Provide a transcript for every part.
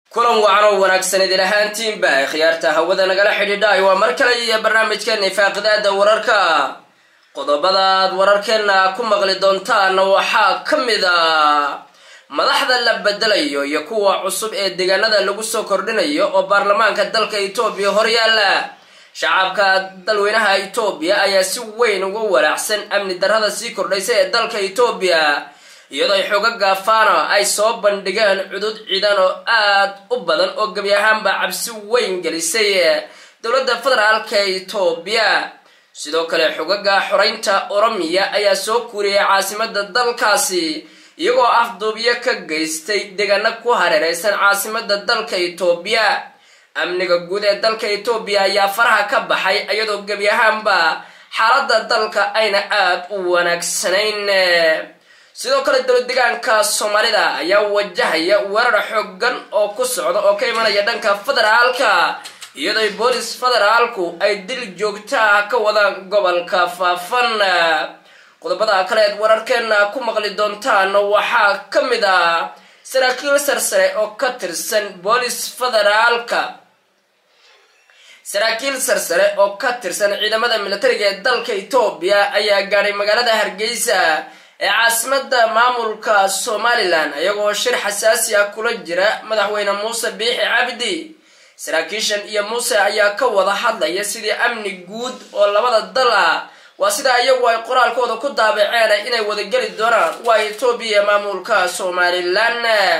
kulan wacan oo wanaagsan idin ahaantiinba khiyaarta hawada nagala xidhiidhaay waa mar kale iyo barnaamijkeena faaqidaada wararka qodobadaad wararkeena ku maqli doontaana waxaa ka mid a madaxda la bedelayo iyo kuwa cusub ee deegaanada lagu soo kordhinayo oo baarlamaanka dalka etoobiya horyaala shacabka dalweynaha etoobiya ayaa si weyn uga walaacsan amni darrada sii kordhaysa ee dalka etoobiya iyadoo ay xooga gaafano ay soo bandhigeen cudud ciidan oo aad u badan oo gebi ahaanba cabsi weyn gelisay dowladda federaalka etoobiya sidoo kale xogaga xoreynta oromiya ayaa soo kuuriyay caasimada dalkaasi iyagoo afduubyo ka geystay deegaano ku hareereysan caasimada dalka etoobiya amniga guud ee dalka etoobiya ayaa faraha ka baxay iyadoo gebi ahaanba xaaladda dalka ayna aada u wanaagsanayn sidoo kale dowlad deegaanka soomaalida ayaa wajahaya weerar xoogan oo ku socda oo ka imanaya dhanka federaalka iyadoo boolis federaalku ay dil joogto ah ka wadaan gobolka faafan qodobada kaleed wararkeena ku maqli doontaan waxaa ka mid ah saraakiil sarsare oo ka tirsan boolis federaalka saraakiil sarsare oo ka tirsan ciidamada militariga ee dalka etoobiya ayaa gaadhay magaalada hargeysa ee caasimada maamulka somalilan iyagoo shir xasaasi ah kula jira madaxweyne muuse biixi cabdi saraakiishan iyo muuse ayaa ka wada hadlaya sidii amni guud oo labada dal ah waa sida iyagu ay qoraalkooda ku daabaceen inay wadageli doonaan waa etoobiya maamulka somalilan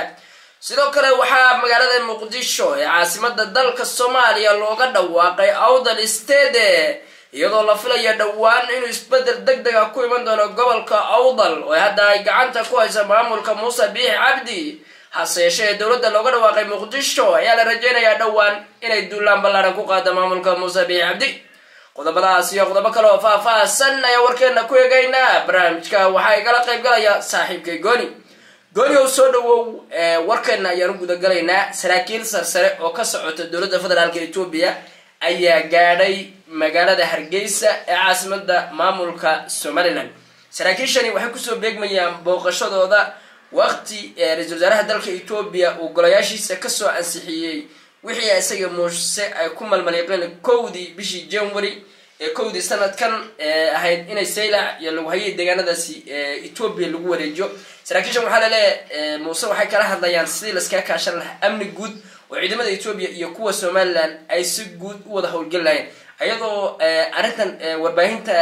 sidoo kale waxaa magaalada muqdisho ee caasimada dalka soomaaliya looga dhawaaqay awdal stede iyadoo la filaya dhowaan inuu isbedel deg dega ku iman doono gobolka awdal oo hadda ay gacanta ku haysa maamulka muuse biixi cabdi hase yeeshee dowladda looga dhawaaqay muqdisho ayaa la rajeynayaa dhowaan inay duulaan ballaaran ku qaada maamulka muuse biixi cabdi qodobadaas iyo qodobo kale oo faah-faahsan ayaa warkeena ku eegaynaa barnaamijka waxaa igala qayb galaya saaxiibkay gooni gooni ow soo dhawow warkeena ayaanu gudagalaynaa saraakiil sarsare oo ka socota dowladda federaalk etoobiya ayaa gaadhay magaalada hargeysa ee caasimada maamulka somalilan saraakiishani waxay kusoo beegmayaan booqashadooda waqti ra-isul wasaaraha dalka etoobiya uu golayaashiisa kasoo ansixiyey wixii isaga muuse ay ku malmaliiqeen kowdii bishii january ee kowdii sanadkan ahayd inay saylac iyo lagu hayay deegaanadaasi etoobiya lagu wareejiyo saraakiishan waxaa laleeyahay muuse waxay kala hadlayaan sidii laskaga kaashan lahaa amni guud oo ciidamada etoobiya iyo kuwa somalilan ay si guud u wada howlgeli lahayeen ayadoo arrintan warbaahinta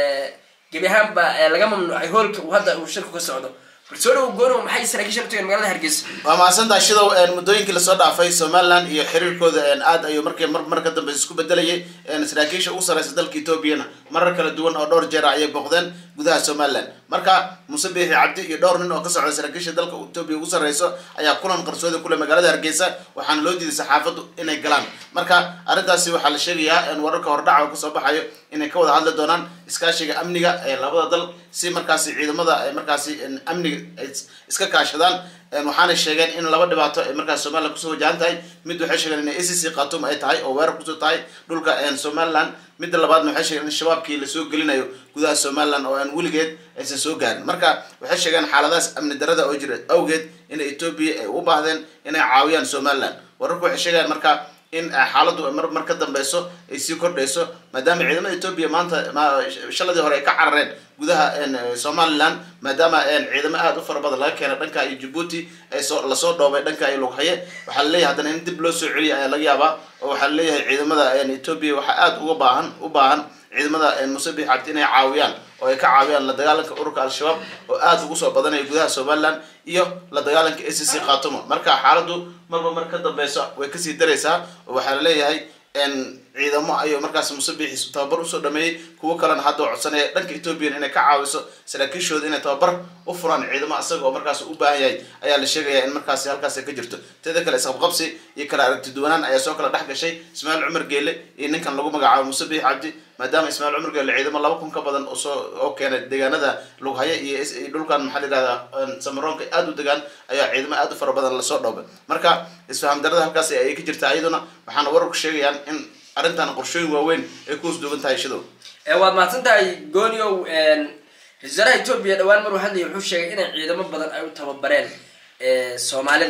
gebi ahaanba laga mamnuucay hoolka uu hadda uu shirku ka socdo soo dhawo goono maxay saraakiishan u tageen magaalada hargeysa waa mahadsantaha shidow muddooyinkii lasoo dhaafay somalilan iyo xiriirkooda aad ayuu markii mar mar ka dambe isku bedelayay saraakiisha ugu sareysa dalka etoobiyana marar kala duwan oo dhowr jeera ayay booqdeen gudaha somalilan marka muuse biixi cabdi iyo dhowr nin oo ka socda saraakiisha dalka etoobiya ugu sarreyso ayaa kulan qarsoodi kule magaalada hargeysa waxaana loo diiday saxaafaddu inay galaan marka arrintaasi waxaa la sheegayaa wararka hordhaca oo kasoo baxayo inay ka wada hadli doonaan iskaashiga amniga ee labada dal si markaasi ciidamada markaasi amniga ay iska kaashadaan waxaanay sheegeen in laba dhibaato ay markaas somalilan kusoo wajahan tahay mid waxay sheegeen in a c c khatum ay tahay oo weerar kusoo tahay dhulka somalilan midda labaadna waxay sheegeen in shabaabkii lasoo gelinayo gudaha somalilan oo aan weligeed aysan soo gaarin marka waxay sheegeen xaaladahaas amni darada oo jira awgeed in etoobiya ay u baahdeen inay caawiyaan somalilan wararku waxay sheegayaan marka in xaaladdu mar mar ka dambeyso ay sii kordhayso maadaama ciidamada etoobiya maanta shaladii hore ay ka carareen gudaha somalilan maadaama ciidamo aada u fara badan laga keenay dhanka iyo jabuuti ay soo lasoo dhoobay dhanka iyo lughaye waxaa laleeyahay haddana in dib loo soo celiya ayaa laga yaabaa oo waxaa laleeyahay ciidamada etoobiya waxaa aada uga baahan u baahan ciidamada muuse biix cabdi inay caawiyaan oo ay ka caawiyaan la dagaalanka ururka al-shabaab oo aada ugu soo badanaya gudaha somalilan iyo la dagaalanka a c c khatuma marka xaaladdu marba mar ka dambeyso way kasii daraysaa oo waxaa laleeyahay ciidamo ayuu markaas muuse biixi tababar usoo dhameeyey kuwo kalena hadda codsanaya dhanka etoobiyan inay ka caawiso saraakiishooda inay tababar u furaan ciidamo isaga oo markaas u baahan yahay ayaa la sheegaya in markaasi halkaas ka jirto teeda kale isqabqabsi iyo kala aragti duwanaan ayaa soo kala dhex gashay ismaaciil cumar geele iyo ninkan lagu magacaabo muuse biixi cabdi maadaama ismaaciil cumar geele ciidamo laba kun ka badan soo oo keenay deegaanada lughaye iyo dhulkan maxaa la yihahdaa samaroonka aada u degaan ayaa ciidamo aada u fara badan lasoo dhoobay marka isfaham darada halkaas ayay ka jirtaa iyaduna waxaana wararku sheegayaan in arrintan qorshooyin waaweyn ay ku hosduugan tahay shidow waad mahadsan tahay gooniow ra-isul wasaaraha etoobiya dhawaan maruu hadlaya wuxuu sheegay inay ciidamo badan ay u tababareen soomaalida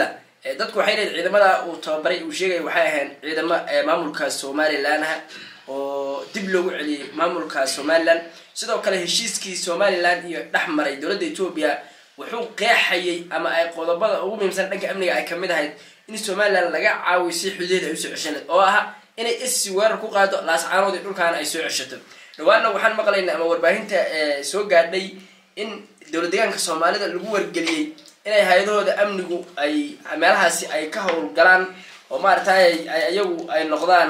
dadku waxay leeyihin ciidamada uu tababaray uu sheegaya waxay ahayn ciidamo maamulka somalilan ah oo dib loogu celiyey maamulka somalilan sidoo kale heshiiskii somalilan iyo dhex maray dowladda etoobiya wuxuu qeexayay ama ay qodobada ugu muhiimsan dhanka amniga ay kamid ahayd in somalilan laga caawiyo si xudeed ay usoo ceshaneed oo ah inay isi weerar ku qaado laascaanood iyo dhulkaana ay soo ceshato dhawaanna waxaan maqlaynaa ama warbaahinta soo gaadhay in dowlad deegaanka soomaalida lagu wargeliyey inay hay-adahooda amnigu ay meelahaasi ay ka howlgalaan oo maaragtay iyagu ay noqdaan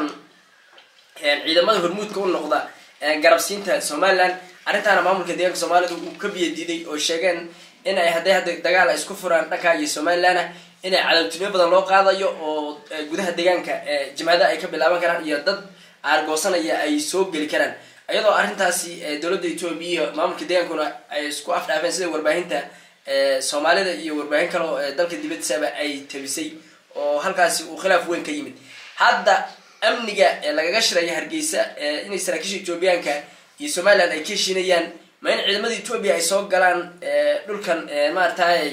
ciidamada hormuudka u noqda garabsiinta somalilan arrintaana maamulka deegaanka soomaalida uu ka biya diiday oo sheegeen in ay hadday hadda dagaal ay isku furaan dhanka iyo somalilan ah inay cadawtinimo badan loo qaadayo oo gudaha deegaanka jimcadaha ay ka bilaaban karaan iyo dad aargoosanaya ay soo geli karaan iyadoo arrintaasi dowladda etoobiya iyo maamulka deegaankuna ay isku afdhaafeen sida warbaahinta soomaalida iyo warbaahin kale oo dalka dibadiisaba ay tabisay oo halkaasi uu khilaaf weyn ka yimid hadda amniga lagaga shiraya hargeysa inay saraakiisha etoobiyaanka iyo somalilan ay ka heshiinayaan ma in ciidamada etoobiya ay soo galaan dhulkan maaragtay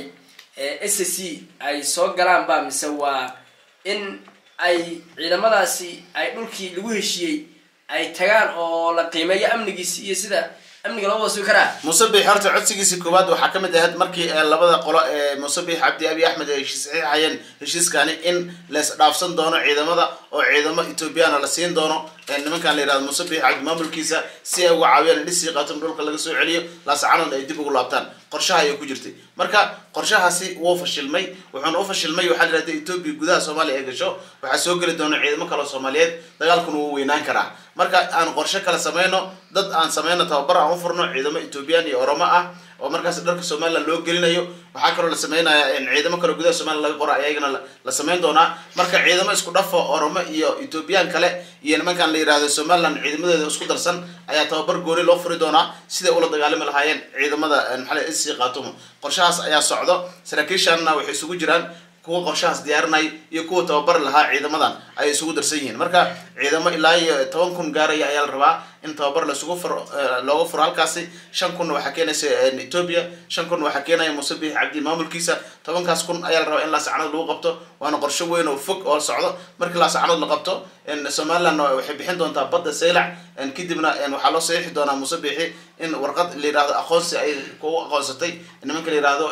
s c ay soo galaan ba mise waa in ay ciidamadaasi ay dhulkii lagu heshiiyey ay tagaan oo la qiimeeyo amnigiisi iyo sida amniga loo wada sugi karaa musabix horta codsigiisii koowaad waxaa ka mid ahayd markii labada qolo ee musabix cabdi abi axmed ay saxiixayeen heshiiskani in lees dhaafsan doono ciidamada oo ciidamo ethoobiyaana la siin doono nimankan la yihahdo musabix cabdi maamulkiisa si ay uga caawiyaan in dhisii qaatum dhulka laga soo celiyo laascanood ay dib ugu laabtaan qorshaha ayay ku jirtay marka qorshahaasi wuu fashilmay wuxuuna u fashilmay waxaa la yihahda etoobiya gudaha soomaaliya ay gasho waxaa soo geli doona ciidamo kaleo soomaaliyeed dagaalkuna wuu weynaan karaa marka aan qorshe kale sameyno dad aan sameyno tababar aan u furno ciidamo ethoobiyan iyo oromo ah oo markaas dharka somalilan loo gelinayo waxaa kaloo la sameynaya ciidamo kaleo gudaha somalilan laga qora ayagana la sameyn doonaa marka ciidamo isku dhafo oromo iyo ethoobiyan kale iyo nimankan la yihahdo somalilan ciidamadeeda isku darsan ayaa tababar gooni loo furi doonaa siday ula dagaalami lahaayeen ciidamada maxaa isi qaatumo qorshahaas ayaa socdo saraakiishanna waxay isugu jiraan kuwa qorshahaas diyaarinay iyo kuwa tababari lahaa ciidamadan ay isugu darsan yihiin marka ciidamo ilaa iyo toban kun gaaraya ayaa la rabaa in tababar laisugu furo looga furo halkaasi shan kunna waxaa keenaysa ethoobia shan kunna waxaa keenaya musabix cabdi maamulkiisa tobankaas kun ayaa la rabaa in laasacanood lagu qabto waana qorsho weyn oo fog oo socdo markii laasacanood la qabto somaliland waxay bixin doontaa badda saylac kadibna waxaa loo saxiixi doonaa musabixi in warqad la yihahdo aqoonsi ay ku aqoonsatay nimanka la yihahdo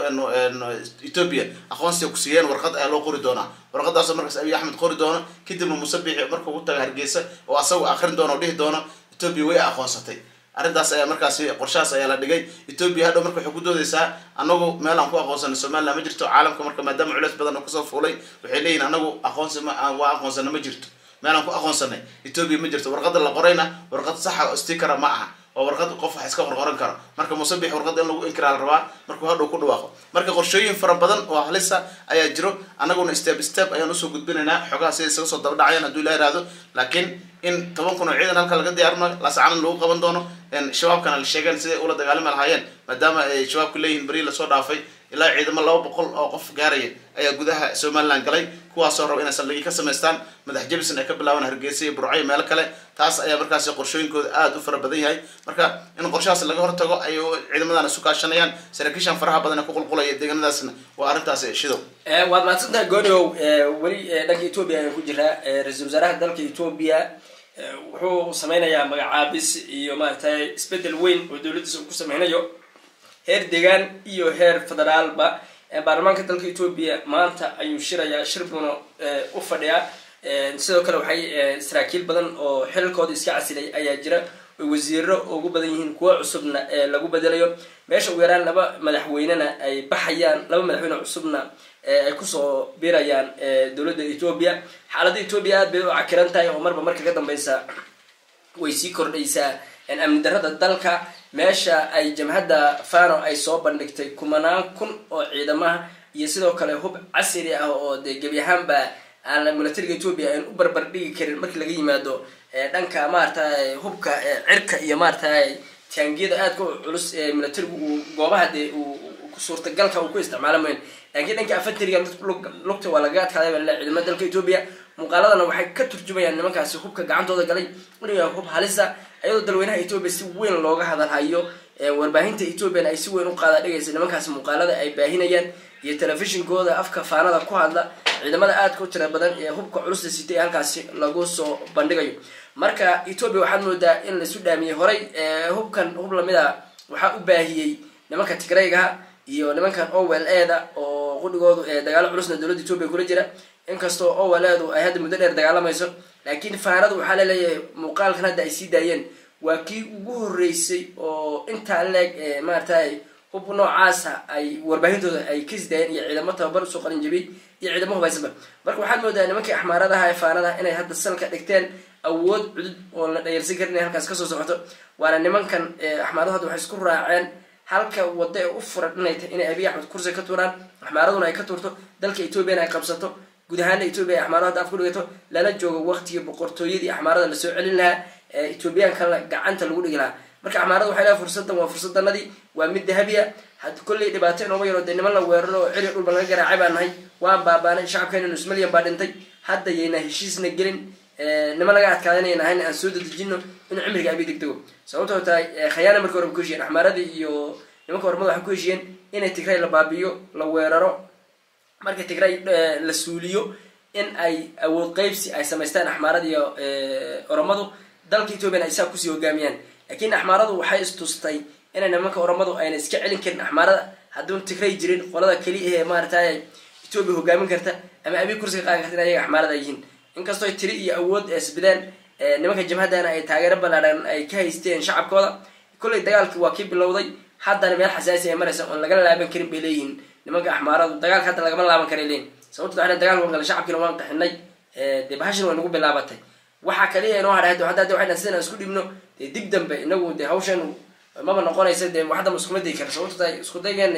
ethoobia aqoonsi ku siiyeen warqad ayaa loo qori doonaa warqadaasoo markaas abiy axmed qori doono kadibna musabixi markuu u taga hargeysa oo asagu akrin doono o dhihi doono ethoobia way aqoonsatay arrintaas ayaa markaasi qorshahaas ayaa la dhigay ethoobia hadhow marka waxay ku doodeysaa anagu meel aan ku aqoonsana somaliland ma jirto caalamka marka maadaama culeys badan oo kasoo fuulay waxay leeyihin anagu aqoonsi ma waa aqoonsana ma jirto meel aan ku aqoonsanay ethoobia ma jirto warqada la qorayna warqad saxa oo stikara ma aha oo warqad qof wax iska qorqoran karo marka musabix warqada in lagu inkiraa la rabaa markuu hadhow ku dhawaaqo marka qorshooyin fara badan oo halisa ayaa jiro annaguna step step ayaan usoo gudbinaynaa xogaha sida isaga soo daba dhacayaan hadduu ilaa ihahdo laakiin in toban kun oo ciidan halka laga diyaarino laascanan lagu qaban doono shabaabkana la sheegeen siday ula dagaalami lahaayeen maadaama ay shabaabku leeyihiin beri lasoo dhaafay ilaa ciidamo laba boqol oo qof gaaraya ayaa gudaha somaliland galay kuwaasoo raba inay saldhigii ka samaystaan madax jebison ay ka bilaabaan hargeysa iyo burco iyo meelo kale taas ayaa markaasi qorshooyinkooda aada u fara badan yahay marka in qorshahaas laga hortago ay ciidamadan isu kaashanayaan saraakiishan faraha badan ee ku qulqulaya deegaanadaasna waa arrintaas shidow waad mahadsantaha gooniow weli dhanka etoobiya ayaan ku jiraa ra-iisul wasaaraha dalka etoobiya wuxuu sameynayaa magacaabis iyo maaragtay isbedel weyn oo dowladdiisa uu ku sameynayo heer deegaan iyo heer federaalba baarlamaanka dalka etoobiya maanta ayuu shirayaa shir buuna u fadhiyaa sidoo kale waxay saraakiil badan oo xilalkooda iska casilay ayaa jira oy wasiiro ugu badan yihiin kuwa cusubna lagu bedelayo meesha ugu yaraan laba madaxweynena ay baxayaan laba madaxweyne cusubna ay kusoo biirayaan dowladda etoobiya xaaladda etoobiya aad bay u cakiran tahay oo marba marka ka dambeysa way sii kordhaysaa amni darada dalka meesha ay jamhadda fano ay soo bandhigtay kumanaan kun oo ciidamaha iyo sidoo kale hub casri ah oo dee gebi ahaanba aan milatariga etoobiya aan u barbar dhigi karin markii laga yimaado dhanka maaragtay hubka cirka iyo maaragtay taangiyada aadka u culus ee milatarigu uu goobaha dee uu suurtagalka uu ku isticmaalameyn laakiin dhanka afatariga lugta waa lagaga adkaaday baa laleeyahay ciidamada dalka etoobiya muuqaaladana waxay ka turjumayaan nimankaasi hubka gacantooda galay inuu yahay hub halisa iyadoo dalweynaha etoobiya si weyn looga hadalhayo warbaahinta ethoobiana ay si weyn u qaada dhigaysa nimankaasi muuqaalada ay baahinayaan iyo telefishinkooda afka faanada ku hadla ciidamada aadka u tira badan ee hubka culusta sitay ee halkaasi lagu soo bandhigayo marka etoobiya waxaad moodaa in laisu dhaamiyey horay hubkan hub lamid a waxaa u baahiyey nimanka tigraygaha iyo nimankan owel eeda oo qudhigoodu dagaalo culusna dowladda etoobiya kula jira inkastoo owel eedu ay hadda muddo dheer dagaalamayso laakiin faanadu waxaa laleeyahay muuqaalkan hadda ay sii daayeen waa kii ugu horeysay oo intaa leeg maaragtay hub noocaasa ay warbaahintooda ay kasii daayeen iyo ciidamo tababar usoo qalin jabiyey iyo ciidamo hubaysanba marka waxaad moodaa nimankii axmaaradaha ee faanadaha inay hadda salka dhigteen awood cudud oo la dhayarsan karin inay halkaas kasoo socoto waana nimankan axmaaradu hadda waxay isku raaceen halka wada ee u furan inay tahay inay abiy axmed kursi ka tuuraan axmaaraduna ay ka tuurto dalka etoobiyana ay qabsato guud ahaana etoobiya ay axmaarada hadda af ku dhigato lala joogo waqtigii boqortooyadii axmaarada lasoo celin lahaa etoobiyaanka gacanta lagu dhigi lahaa marka axmaarada waxay lehay fursadan waa fursadanadii waa mid dahabiya had kolley dhibaato inooma yaro dee niman la weeraro oo ciri dhulba laga garaacay baan nahay waan baabaanay shacabkeena nus milyan baa dhintay hadda yayna heshiisna gelin niman laga adkaadanaya nahayn aan soo dadejino inuu cimriga abi degdego sababtoo tahay khayaana markii hore ba ku heshiyeen axmaaradii iyo nimanka hormada waxay ku heshiyeen inay tigray la baabiyo la weeraro marka tigray la suuliyo in ay awood qeybsi ay samaystaan axmaarada iyo oromadu dalka ethoobiana ay saa kusii hogaamiyaan laakiin axmaaradu waxay istustay inay nimanka oromadu ayna iska celin karin axmaarada hadduun tigray jirin qolada keliya ee maaratay etoobiya hogaamin karta ama abi kursiga qaadan karta in ayaga axmaarada ay yihiin inkastoo tiri iyo awood isbideen nimanka jabhadana ay taageero ballaadhan ay ka haysteen shacabkooda kolley dagaalki waa kii bilowday haddana meel xasaasi ay maraysa oon lagala laaban karin bay leeyihiin nimanka axmaaradu dagaalka hadda lagama laaban karay leeyihin sababto waa dagaal waan gala shacabkiina waan qaxinay dee bahashin way nagu bilaabatay waxaa kaliya inoo hadhay hadda hadda waxay sidan isku dhibno dee dib dambe inagu dee hawshan maba noqonaysa dee waxdama iskuma dayi kara sababto tahay isku daygeena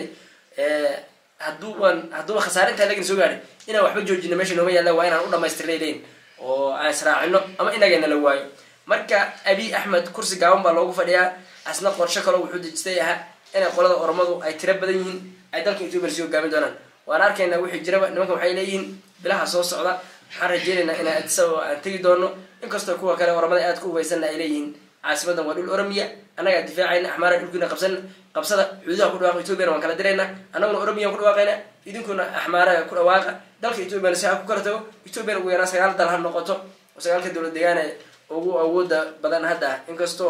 hadduu waan hadduuba khasaare intaa lagana soo gaadhay inaan waxba joojino meesha nooma yaalla waa inaan u dhamaystirnay leyin oo aan israacino ama inagana la waayo marka abiy axmed kursi gaaban baa loogu fadhiyaa asna qorsho kaloo wuxuu dejistay ahaa inay qolada oromadu ay tiro badan yihiin ay dalka etoobiya sii hogaamin doonaan waan arkaynaa wixii jiraba nimanka waxay leeyihiin bilaha soo socda waxaan rajeynaynaa inaan adisaba aan tegi doono inkastoo kuwa kale oramada aad ku hubaysanna ay leeyihiin caasimadan waa dhul oromiya annagaa difaacayna axmaara dhulkiina qabsan qabsada xuduudaha ku dhawaaqa etoobiyana waan kala dirayna annaguna oromiyan ku dhawaaqayna idinkuna axmaaraga ku dhawaaqa dalka etoobiyana si ha ku kala tago etoobiyana ugu yaraan sagaal dal ha noqoto oo sagaalka dowlad deegaane ugu awooda badan hadda inkastoo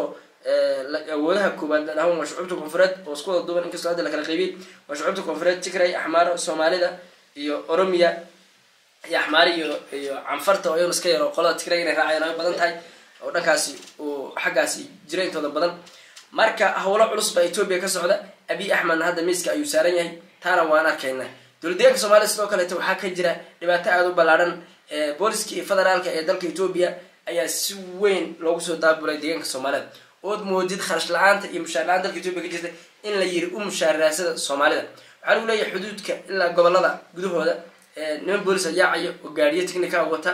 awoodaha koobaad la dhahan waa shucuubta koonfureed oo isku wada duuban inkastoo hadda la kala qaybiyey waa shucuubta koonfureed tigray axmaaro soomaalida iyo oromiya iyo axmaari iyo iyo canfarta oo iyaguna iska yaro qolada tigray inay raacayaan ay badan tahay oo dhankaasi uu xaggaasi jira intooda badan marka howlo culus baa etoobiya ka socda abiy axmedna hadda miiska ayuu saaran yahay taana waan arkaynaa dowlad deegaanka soomaliya sidoo kaleeto waxaa ka jira dhibaato aada u ballaadhan booliskii federaalka ee dalka etoobiya ayaa si weyn loogu soo daabulay deegaanka soomaalida ood moodid kharash la-aanta iyo mushaar la-aan dalka etoobiya ka jirta in la yiri u mushaariraasada soomaalida waxaa lagu leeyahay xuduudka ilaa gobolada gudahooda niman boolis yaacayo oo gaariyo technica wata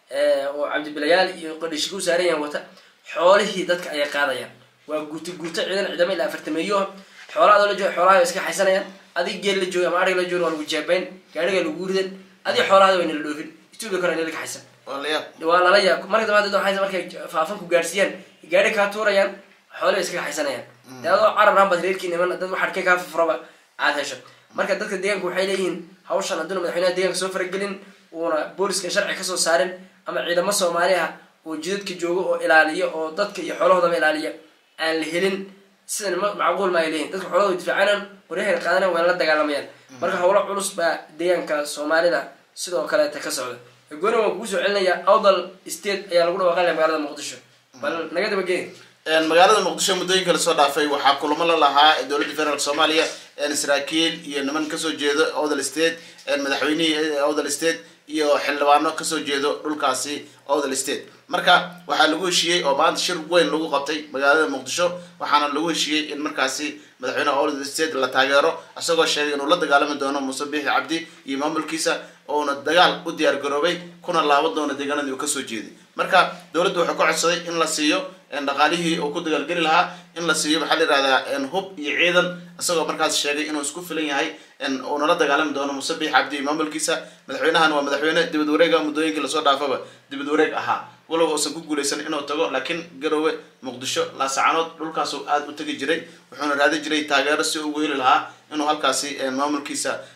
oo cabdibilayaal iyo qodhishika u saaran yahan wata xoolihii dadka ayay qaadayaan waa guuto guuto ciidan ciidamo ilaa afartameeyo xoolaa adoo la jooga xoolaha iska xaysanayaan adig geel la jooga ama arig la jooga waa lagu jeebayn gaariga lagu ridan adig xoolahada wayna la dhoofin etoobiya kore nala ka xaysan waa lala yaab marka dambe dad waxay markay faafan ku gaarsiiyaan gaari kaa tuurayaan xoolihi iskaga xaysanayaan dee adoo carab rahan baad reerkii niman dad waxarkay kaa furfuraba aad hesho marka dadka deegaanka waxay leeyihiin hawshan hadduuna madaxweynaha deegaanka soo faragelin uuna booliska sharci kasoo saarin ama ciidamo soomaali ah oo jidadka jooga oo ilaaliya oo dadka iyo xoolahoodaba ilaaliya aan la helin sidan macquul ma ay leeyihin dadka xoolahooda difaacanaan qoryahay qaadanan wayna la dagaalamayaan marka howlo culus baa deegaanka soomaalida sidoo kaleeta ka socda gooni waan kugu soo celinaya awdal state ayaa lagu dhawaaqanaya magaalada muqdisho bal naga dabageen magaalada muqdisho muddooyinka lasoo dhaafay waxaa kulamo la lahaa dowladda federaalk soomaaliya saraakiil iyo niman kasoo jeedo awdal state madaxweynihii awdal state iyo xildhibaano kasoo jeedo dhulkaasi awdal state marka waxaa lagu heshiiyey oo maanta shir weyn lagu qabtay magaalada muqdisho waxaana lagu heshiiyey in markaasi madaxweyneha awdal state la taageero isagoo sheegay inuu la dagaalami doono muuse biixi cabdi iyo maamulkiisa ouna dagaal u diyaar garoobay kuna laaban doono deegaanadii uu kasoo jeeday marka dowladdu wuxuu ka codsaday in la siiyo dhaqaalihii uu ku dagaalgeli lahaa in la siiyo waxaa la yihahdaa hub iyo ciidan isagoo markaas sheegay inuu isku filan yahay uuna la dagaalami doono muuse biixi cabdi iyo maamulkiisa madaxweynahan waa madaxweyne dibad wareega muddooyinkii lasoo dhaafaba dibad wareeg ahaa walow uusan ku guulaysan inuu tago laakiin garowe muqdisho laasacanood dhulkaasuu aada u tegi jiray wuxuuna raadi jiray taageero si ugu heli lahaa inuu halkaasi maamulkiisa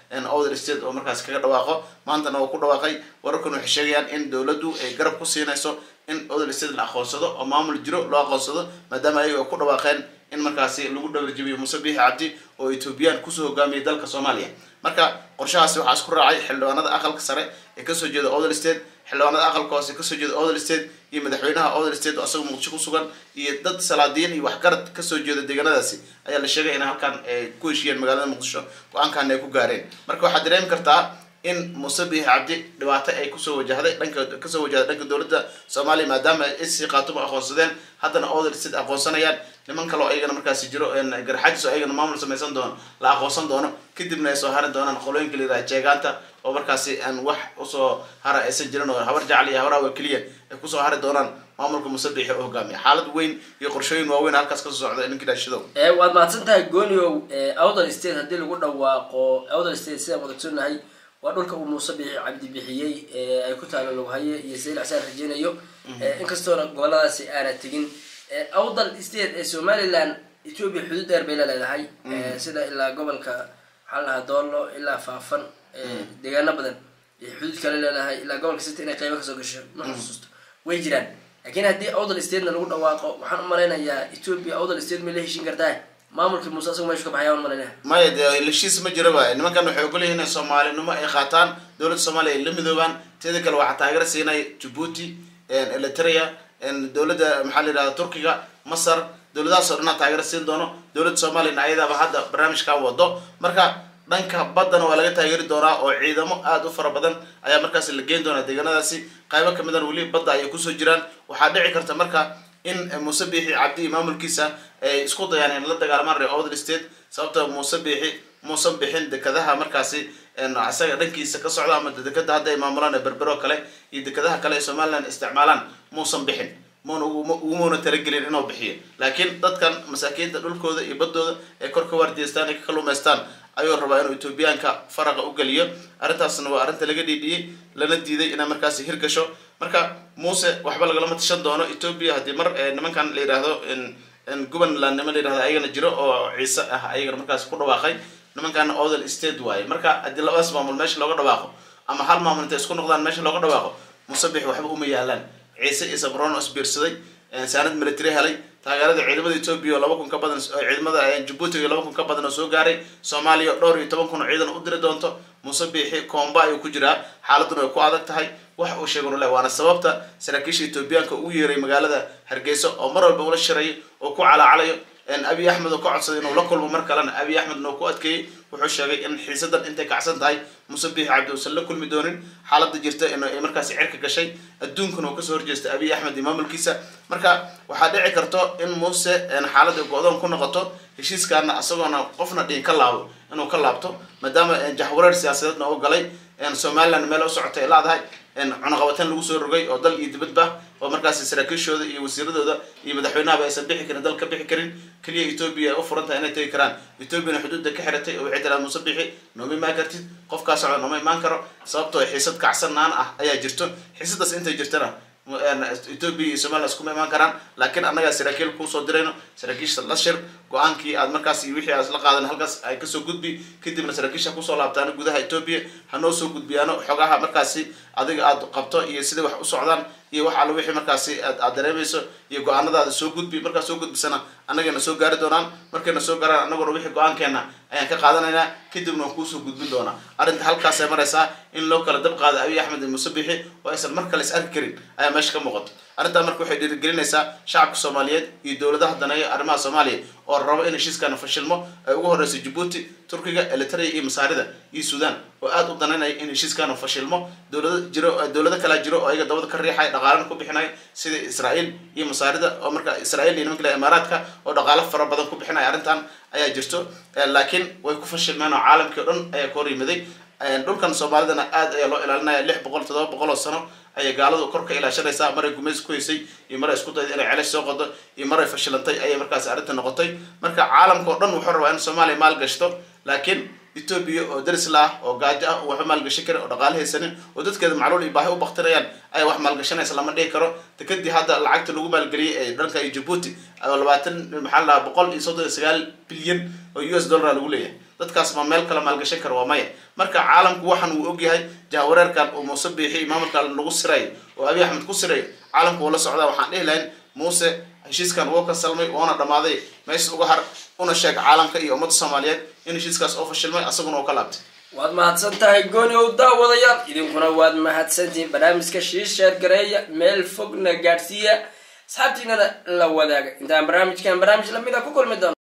other state oo markaas kaga dhawaaqo maantana waa ku dhawaaqay wararkan waxay sheegayaan in dowladdu ay garab ku siinayso in other state la aqoonsado oo maamul jiro loo aqoonsado maadaama ayaga ku dhawaaqeen in markaasi lagu dhawarjabiyo muuse biixi cabdi oo ethoobiyan kusoo hogaamiyay dalka soomaaliya marka qorshahaasi waxaa isku raacay xildhibaanada aqalka sare ee kasoo jeeda other state xildhibaanada aqalka hoose kasoo jeeda other state iyo madaxweynaha other state oo asagoo muqdisho ku sugan iyo dad salaadiyin iyo waxgarad kasoo jeeda deegaanadaasi ayaa la sheegay in halkan ay ku heshiiyeen magaalada muqdisho go-aankan ay ku gaareen marka waxaad dareemi kartaa in muuse biixi cabdi dhibaato ay kusoo wajahday dhanka kasoo wajahday dhanka dowladda soomaaliya maadaama ay isii qaatuba aqoonsadeen haddana other state aqoonsanayaan niman kale oo ayagana markaasi jiro garxajis oo ayagana maamul samaysan doono la aqoonsan doono kadibna ay soo hari doonaan qolooyinka la yidhaha jeegaanta oo markaasi aan wax usoo hara aysan jirin oo habar jacli iyo habaraawa keliya ay kusoo hari doonaan maamulka muuse biixi oo hogaamiya xaalad weyn iyo qorshooyin waaweyn halkaas kasoo socda ninkii dhaashadow waad mahadsan tahay gooniow outer state haddii lagu dhawaaqo outer state sidaan wadagsonahay waa dhulka uu muuse biixi cabdi bixiyey ay ku taalo loghaye iyo sayl xasaan rajeynayo inkastoona goboladaasi aana tegin outer state ee somaliland ethoopia xuduud dheer bay la leedahay sida ilaa gobolka maxaa lahaa doolo ilaa faafan deegaano badan iyo xuduud kale leedahay ilaa gobolka city inay qaybo kasoo gasho ma xusuusto way jiraan laakiin haddii outer statena lagu dhawaaqo waxaan u malaynayaa ethoopia outer state may la heshin kartaa maamulkii muuse asago meeshu ka baxaya aan malaynaya maya dee heshiis ma jiraba nimankan waxay ogolyihin inay soomaalinimo ay qaataan dowladda soomaaliya ay la midoobaan teeda kale waxaa taageero siinaya jabuuti eritrea dowladda maxaa la yidhahda turkiga masar dowladahaas oo dhanaa taageero siin doono dowladda soomaaliyana ayadaaba hadda barnaamijkan wado marka dhanka baddana waa laga taageeri doonaa oo ciidamo aada u fara badan ayaa markaasi la geyn doonaa deegaanadaasi qaybo kamidana weli badda ayay kusoo jiraan waxaa dhici karta marka in muuse biixi cabdi iyo maamulkiisa ay isku dayaan in la dagaalamaan ree other state sababta muuse biixi muusan bixin dekadaha markaasi isaga dhankiisa ka socda ama dekada hadda ay maamulaan berbero kale iyo dekadaha kale ee somaliland isticmaalaan muusan bixin muna ugumuna talagelin inuu bixiyo laakiin dadkan masaakiinta dhulkooda iyo baddooda ay kor ka waardiyeystaan ay ka kaluumaystaan ayuu rabaa inuu etoobiyaanka faraqa u geliyo arrintaasna waa arrinta laga dhiidhiyey lana diiday inay markaasi hirgasho marka muuse waxba lagalama tashan doono etoobiya haddii mar nimankan la yidhaahdo gobanland nima la yidhahdo ayagana jiro oo ciise ah ayagana markaasi ku dhawaaqay nimankan other state waaye marka haddii labadaas maamul meesha looga dhawaaqo ama hal maamul intay isku noqdaan meesha looga dhawaaqo muuse bix waxba uma yaalaan ciise iyo sabroon oo isbiirsaday saanad military helay taageerada ciidamada etoobiya oo laba kun ka badan ciidamada jabuuti iyo laba kun ka badan oo soo gaaray soomaaliya oo dhowr iyo toban kun oo ciidan u diri doonto muuse biixi koomba ayuu ku jiraa xaaladuna way ku adag tahay wax uu sheegay nule waana sababta saraakiisha etoobiyaanka ugu yeeray magaalada hargeysa oo mar walba ula shirayo oo ku calaacalayo abiy axmed oo ka codsaday inuu la kulmo mar kalena abiy axmedna uu ku adkeeyey wuxuu sheegay in xiisadan intay kacsan tahay muuse biixi cabdi uusan la kulmi doonin xaaladda jirta in ay markaasi cirka gashay adduunkana uu kasoo horjeestay abiy axmed iyo maamulkiisa marka waxaa dhici karto in muuse xaaladda go-doon ku noqoto heshiiskaana isagoona qofna dhiin ka laabo inuu ka laabto maadaama jahwareer siyaasadeedna u galay somaliland meel u socotay ay laadahay cunaqabateen lagu soo rogay oo dal iyo dibadba oo markaasi saraakiishooda iyo wasiiradooda iyo madaxweynahaba aysan bixi karin dal ka bixi karin keliya etoobiya ay u furan tahay inay tegi karaan etoobiyana xuduudda ka xiratay oo waxay tiraa muuse bixi nooma imaan kartid qofkaa socda nooma imaan karo sababtoo xiisad kacsanaan ah ayaa jirto xiisadaas intay jirtana etoobiya iyo somaliland iskuma imaan karaan laakiin annagaa saraakiil kuusoo dirayno saraakiisha la shir go-aankii aad markaas iyo wixii aad isla qaadan halkaas ay kasoo gudbi kadibna saraakiisha kusoo laabtaan gudaha etoobiya hanoo soo gudbiyaano xogaha markaasi adiga aad qabto iyo sida wax u socdaan iyo wax alla wixii markaasi aad dareemayso iyo go-aanadaada soo gudbi markaad soo gudbisana annagana soo gaari doonaan markayna soo gaaraan annaguna wixii go-aankeena ayaan ka qaadanaynaa kadibna waan kuusoo gudbin doonaa arrinta halkaasay maraysaa in loo kala dab qaada abiy axmed iyo muuse bixi oo aysan mar kale is arki karin ayaa meesha ka muuqato arrintaa marka waxay dhiirigelinaysaa shacabka soomaaliyeed iyo dowladaha daneeya arrimaha soomaaliya oo rabo in heshiiskana fashilmo ay ugu horeyso jabuuti turkiga eritrea iyo masaarida iyo sudan oo aada u danaynaya in heshiiskana fashilmo dowlada jiro dowlado kalaa jiro oo ayaga dabada ka riixaya dhaqaalana ku bixinaya sida israael iyo masaarida oo marka israel iyo nimanka imaaraadka oo dhaqaalo fara badan ku bixinaya arrintan ayaa jirto laakiin way ku fashilmeen oo caalamkii o dhan ayaa ka hor yimiday dhulkan soomaalidana aad ayaa loo ilaalinaya lix boqol toddoba boqol oo sano ayay gaaladu kor ka ilaashanaysaa maray gumaysi ku haysay iyo maray isku dayda inay celash soo qodo iyo maray fashilantay ayay markaasi arrinta noqotay marka caalamka oo dhan wuxuu rabaa in soomaaliya maal gashto laakiin etoobiya oo daris la ah oo gaajo ah oo waxba maalgashan karin oo dhaqaale haysanin oo dadkeeda macluul iyo baahi u baktirayaan ayaa wax maalgashanaysa lama dhihi karo dekadii hadda lacagta lagu maalgeliyey ee dhanka iyo jabuuti oo labaatan maxaa la dhahaa boqol iyo soddon iyo sagaal bilyan oo u s dollar lagu leeyahay dadkaas ma meel kale maalgashan kara waa maya marka caalamku waxan uu ogyahay jahwareerkan uu muuse biixi maamulka lagu sirayo oo abiy axmed ku sirayo caalamku uu la socdaa waxaan dhihi lahayn muuse heshiiskan wuu ka salmay woona dhammaaday meesha uga har una sheeg caalamka iyo ummadda soomaaliyeed in heshiiskaas oo fashilmay asaguna uu ka laabtay waad mahadsan tahay gooni ow daawadayaal idinkuna waad mahadsantihiin barnaamijka shiisheer gareeya meel fogna gaadhsiiya asxaabtiinana la wadaaga intaan barnaamijkan barnaamij lamid a ku kulmi doono